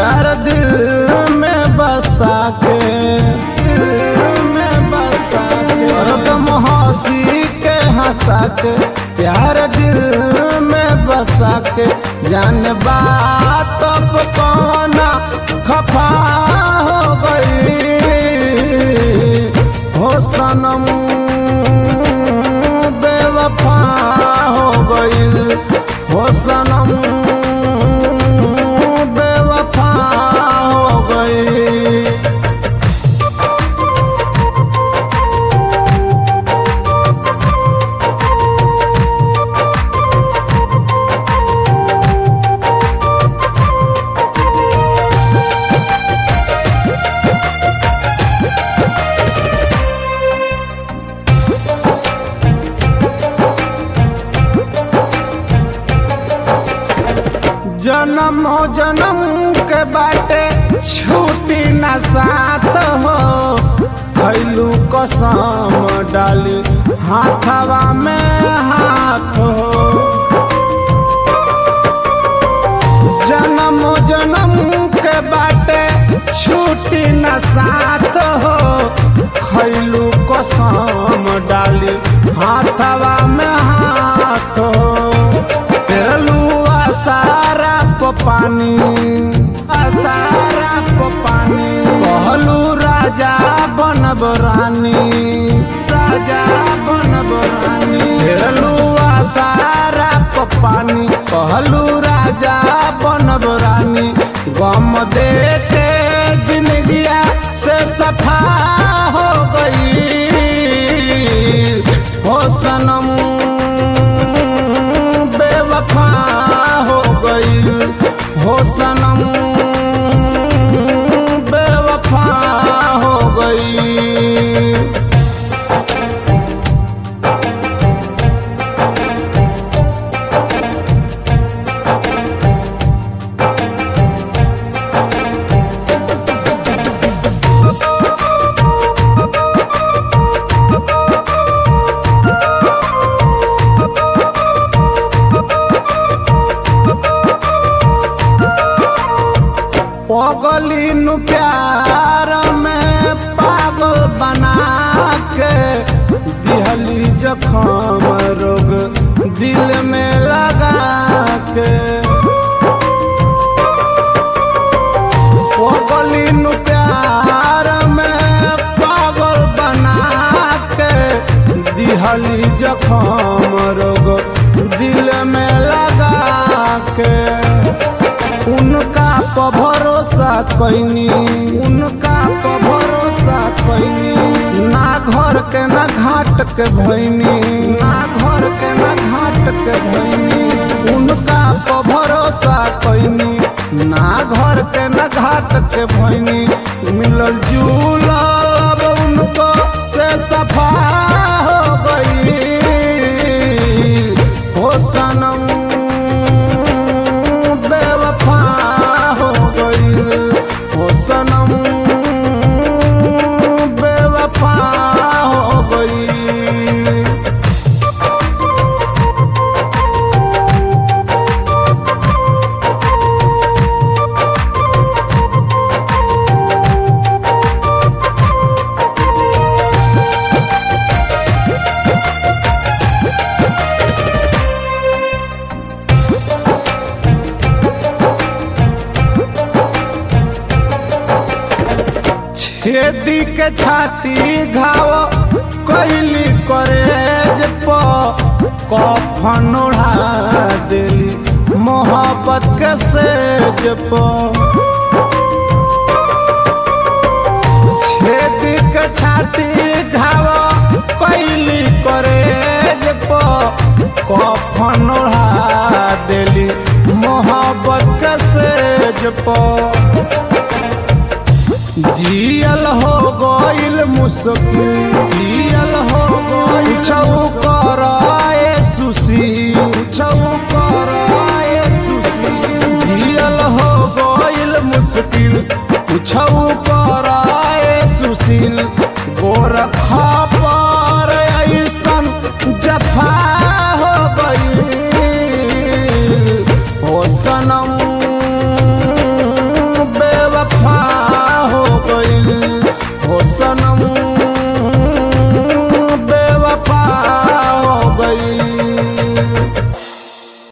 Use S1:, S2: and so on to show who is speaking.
S1: प्यार दिल में बसा के दिल में बसा के हरदम हंसी के हंसा के प्यार दिल में बसा के जान बात अब कौना खफा हो गई हो सनम बेवफा हो गई हो सनम बेवफा हो गई जन्म जन्म के बाटे छूटी न साथ हो खैलू कसम डाली हाथवा में हाथ हो जन्म जन्म के बाटे छूटी न साथ हो खैलू कसम डाली हाथवा में हाथ हो तेरलू सारा प पानी सारा प पानी कहलू राजा बनब रानी राजा बनब रानी तेरलू सारा प पानी कहलू राजा बनब रानी गम दे के जिंदगिया से सफा हो गई हो सनम बेवफा हो गई हो सनम बेवफा हो गई पगली नु प्यार में पागल बना के दिहली जखम रोग दिल में लगा के पगली नु प्यार में पागल बना के दिहली जखम रोग दिल में लगा के उनका प भरोसा कैनी उनका प भरोसा कैनी ना घर के ना घाट के भैनी ना घर के ना घाट के भैनी उनका प भरोसा कैनी ना घर के ना घाट के भैनी मिलल जुलल अब उनको से सफा हो गई हो सनम बेवफा हो गई हो सनम बेवफा हो गई छेदी के छाती घाव कैली करेज प कफन ओढ़ा देली मोहब्बत के सेज प छेदी के छाती घाव कैली करेज प कफन ओढ़ा देली मोहब्बत के सेज प जियल हो गइल मुश्किल जियल हो गइल छौ कराए सुसी छौ कराए सुसी जियल हो गइल मुश्किल छौ कराए सुशील गोरखा पर ऐसन जब